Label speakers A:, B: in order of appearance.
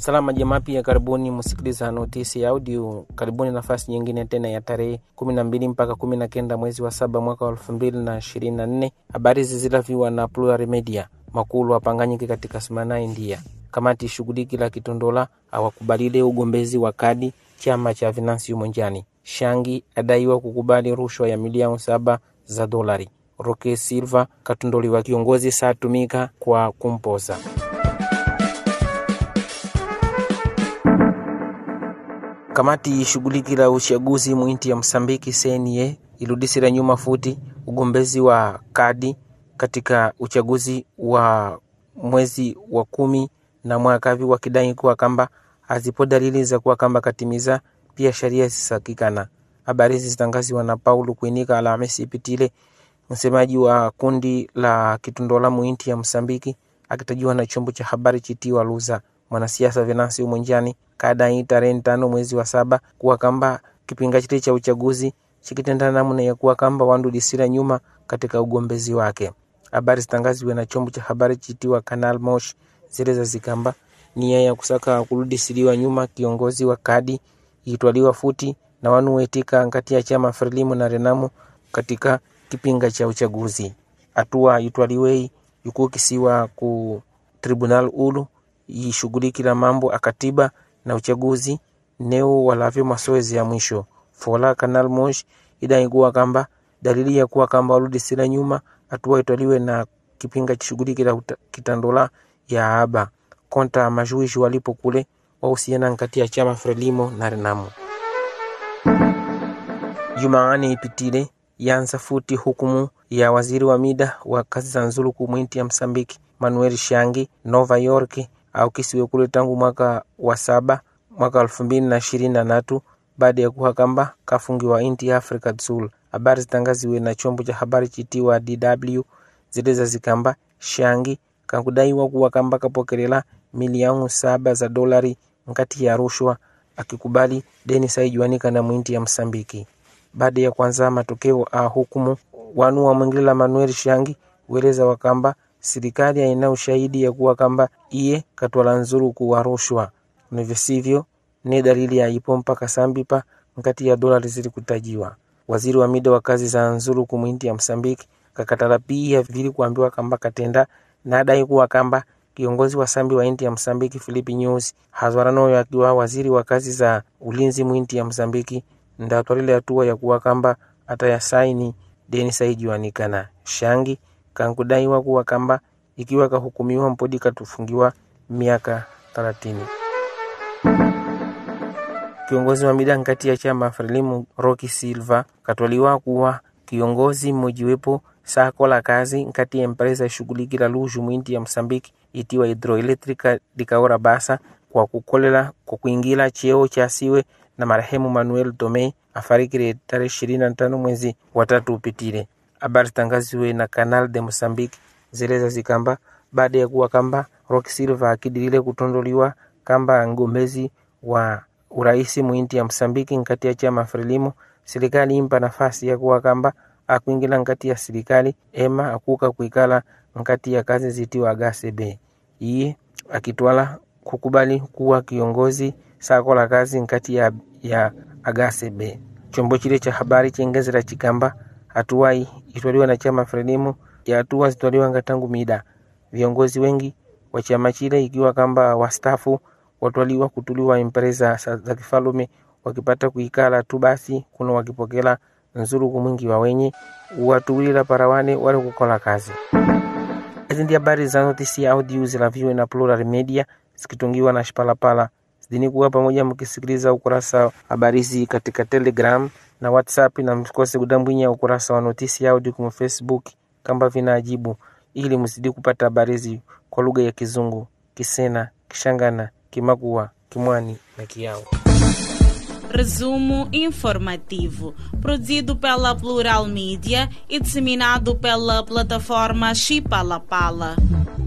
A: Salama jamaa, pia karibuni msikiliza notisi ya audio. Karibuni nafasi nyingine tena ya tarehe kumi na mbili mpaka kumi na kenda mwezi wa saba mwaka wa elfu mbili na ishirini na nne. Habari zizilaviwa na Plural Media. Makulu apanganyike katika simana India. Kamati shughuliki la Kitondola awakubalile ugombezi wa kadi chama cha Venancio Monjani. Shangi adaiwa kukubali rushwa ya milioni saba za dolari. Roque Silva katondoliwa kiongozi saatumika kwa kumpoza Kamati ishughuliki la uchaguzi mwinti ya Msambiki CNA iludisira nyuma futi ugombezi wa kadi katika uchaguzi wa mwezi wa kumi na mwakavi wakidai kuwa kamba hazipo dalili za kuwa kamba katimiza pia sheria zisakikana. Habari hizi zitangaziwa na Paulo Kuinika Alhamisi ipitile, msemaji wa kundi la Kitundola mwinti ya Msambiki akitajiwa na chombo cha habari chitiwa Luza. Mwanasiasa Venancio Monjani kadai tarehe tano mwezi wa saba kuwa kamba kipinga chile cha uchaguzi chikitenda namna ya kuwa kamba wandudisira nyuma katika ugombezi wake. Habari zitangaziwe na chombo cha habari chitiwa Canal Mosh zile zikamba nia ya kusaka kurudisiliwa nyuma kiongozi wa kadi itwaliwa futi na wanu wetika ngati ya chama Frelimu na Renamu katika kipinga cha uchaguzi. Hatua itwaliwei yukukisiwa ku tribunal ulu ishughulikila mambo akatiba na uchaguzi neo walavyo masoezi ya mwisho fola Canal Mosh idaikuwa kamba dalili ya kuwa kamba warudisila nyuma hatua itwaliwe na kipinga chishughulikila kitandola ya aba konta majuishi walipo kule wahusiana nkati ya chama Frelimo na Renamo. Jumaani ipitile yanza futi hukumu ya waziri wa mida wa kazi za nzuluku mwinti ya Msambiki Manuel Shangi Nova York au kisiwe kule tangu mwaka wa saba mwaka elfu mbili na ishirini na tatu baada ya kuwa kamba kafungiwa inti ya Afrika Sul. Habari zitangaziwe na chombo cha habari chitiwa DW zileza zikamba Shangi kakudaiwa kuwa kamba kapokelela milioni saba za dolari nkati ya rushwa akikubali deni saijuanika na mwinti ya Msambiki. Baada ya kwanza matokeo a hukumu wanu wa mwingila Manuel Shangi weleza wakamba serikali haina ushahidi ya kuwa kamba iye katwala nzuru kuwa rushwa nivisivyo ne dalili yaipo mpaka sambipa nkati ya dolari zili kutajiwa. Waziri wa mida wa kazi za nzuru kumwinti ya Msambiki kakatala pia vili kuambiwa kamba katenda na adai kuwa kamba kiongozi wa sambi wa inti ya Msambiki Filipi News hazwaranoyo akiwa waziri wa kazi za ulinzi mwinti ya Msambiki ndatwalile hatua ya kuwa kamba atayasaini deni saijuanikana Shangi kankudaiwa kuwa kamba ikiwa kahukumiwa mpodi katufungiwa miaka thelathini. Kiongozi wa mida nkati ya chama Frelimu Rocky Silva katwaliwa kuwa kiongozi mmojiwepo sakola kazi nkati ya empresa ishughulikila luju mwinti ya Msambiki itiwa hidroelectrica dikaora basa kwa kukolela kwa kuingila cheo cha siwe na marehemu Manuel Tome afarikire tarehe ishirini na tano mwezi watatu upitile. Habari zitangaziwe na Canal de Mozambique zeleza zikamba baada ya kuwa kamba Rock Silva akidilile kutondoliwa kamba ngombezi wa uraisi mwinti ya Msambiki nkati ya chama Frelimo, serikali impa nafasi ya kuwa kamba akuingila nkati ya serikali ema akuka kuikala nkati ya kazi zitiwa agasebe iye akitwala kukubali kuwa kiongozi sakola kazi nkati ya, ya agasebe chombo chile cha habari chengezera chikamba hatuwai itwaliwa na chama Frelimo ya hatua zitwaliwa ngatangu mida viongozi wengi wa chama chile ikiwa kamba wastafu watwaliwa kutuliwa empresa za kifalume wakipata kuikala tu basi kuno wakipokela nzuru mwingi wa wenye watuwilila parawane wale kukola kazi. Hizi ndi habari za notisi ya audio zilaviwe na Plural Media zikitungiwa na Shipalapala. Zidini kuwa pamoja mkisikiliza ukurasa habari hizi katika Telegram na WhatsApp, na msikose kudambwinya ukurasa wa notisi ya audio kwa Facebook kamba vinaajibu, ili mzidi kupata habari hizi kwa lugha ya Kizungu, Kisena, Kishangana, Kimakua, Kimwani na Kiao.
B: Resumo informativo, produzido pela Plural Mídia e disseminado pela plataforma Chipalapala.